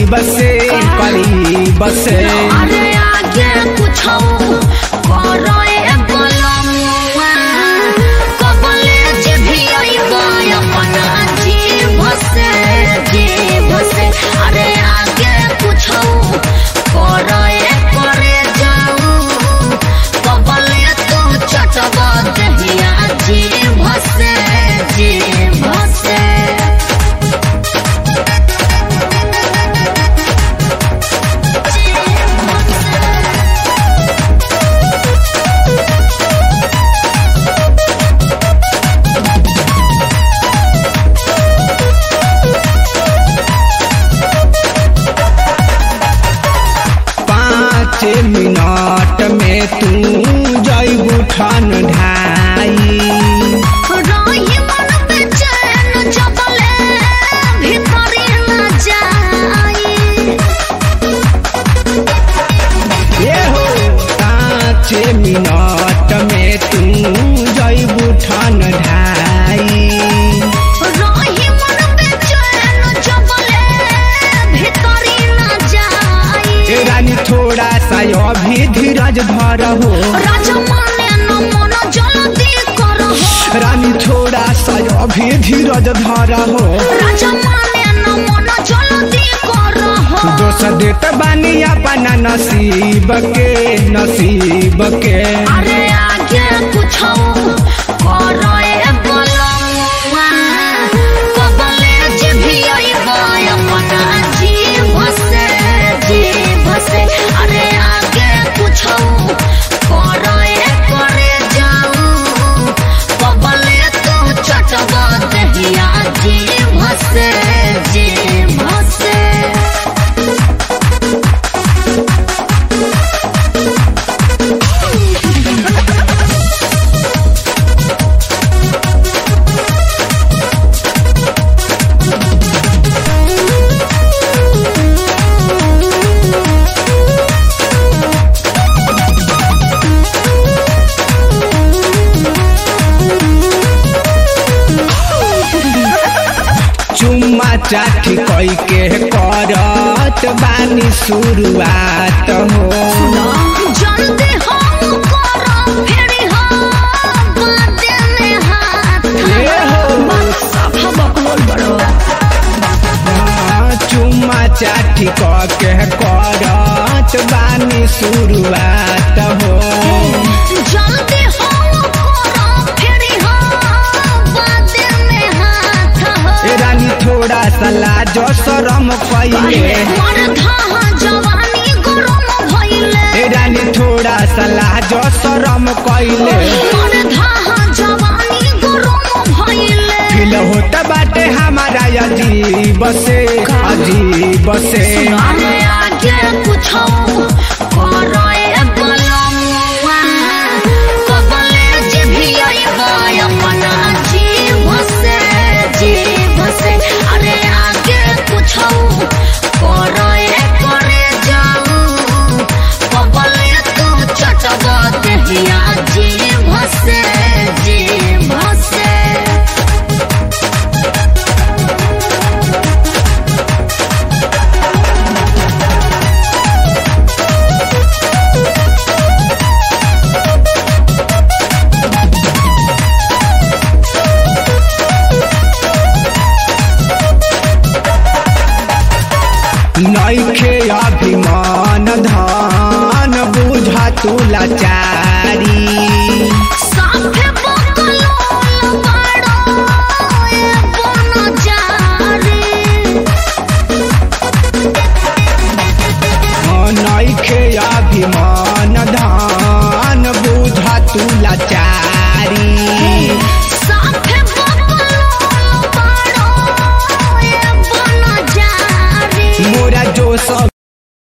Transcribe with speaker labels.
Speaker 1: बसे करीब से
Speaker 2: अरे आगे कुछ करो ए बलमुआ कबले जे भी अइबा अपना जीव से जीव से अरे आगे कुछ करो ए करे जाऊ कबले तू चटवा दहिया जीव से जीव से
Speaker 1: पाँच मिनट में तू जैबू ठन ढाई
Speaker 2: रही मन बेचैन जबले भीतरी न जाई
Speaker 1: ये हो पाँच मिनट में तू जैबू ठन ढाई
Speaker 2: रही मन बेचैन जबले भीतरी न जाई
Speaker 1: ए रानी थोड़ा सा अभी धीरज धर हो
Speaker 2: राजा माने न मन जल्दी करो
Speaker 1: रानी थोड़ा सा अभी धीरज धर हो
Speaker 2: राजा माने न मन जल्दी करो
Speaker 1: दोष देत बानी अपना नसीब के नसीब के
Speaker 2: अरे आगे कुछ करो ए बलमुआ कबले जे भी अइबा अपना जीव से जीव से अरे आगे कुछ करो ए करे जाऊ कबले तू चटवा दहिया जीव से जीव से
Speaker 1: चुम्मा चाठी कई के करत बानी शुरुआत हो
Speaker 2: जल्दी हम करो फेरी हम बादे में हाथ
Speaker 1: ए हो।
Speaker 2: साफा बकलोल बड़ो
Speaker 1: हाँ, चुम्मा चाठी क के करत बानी शुरुआत हो
Speaker 2: जल्दी हम करो फेरी हम बादे में हाथ
Speaker 1: ए रानी थोड़ा सा लाज शरम कइले
Speaker 2: मन था जवानी गरम भइले
Speaker 1: ए रानी थोड़ा सा लाज शरम कइले
Speaker 2: मन था जवानी गरम भइले
Speaker 1: फिल होत बाटे हमारा अजीब से अजीब से
Speaker 2: अरे आगे कुछ करो ए बलमुआ कबले जे भी अइबा अपना जीव से जीव से अरे आगे कुछ करो ए करे जाऊ कबले तू चटवा दहिया जीव से जीव से
Speaker 1: नैखे अभिमान धन बुझा तू लाचारी
Speaker 2: साफे बकलोल बड़ो ए बन जारे
Speaker 1: हाँ, नैखे अभिमान धन बुझा तू लाचारी
Speaker 2: साफे बकलोल बड़ो ए बन जारे
Speaker 1: मोरा जो सब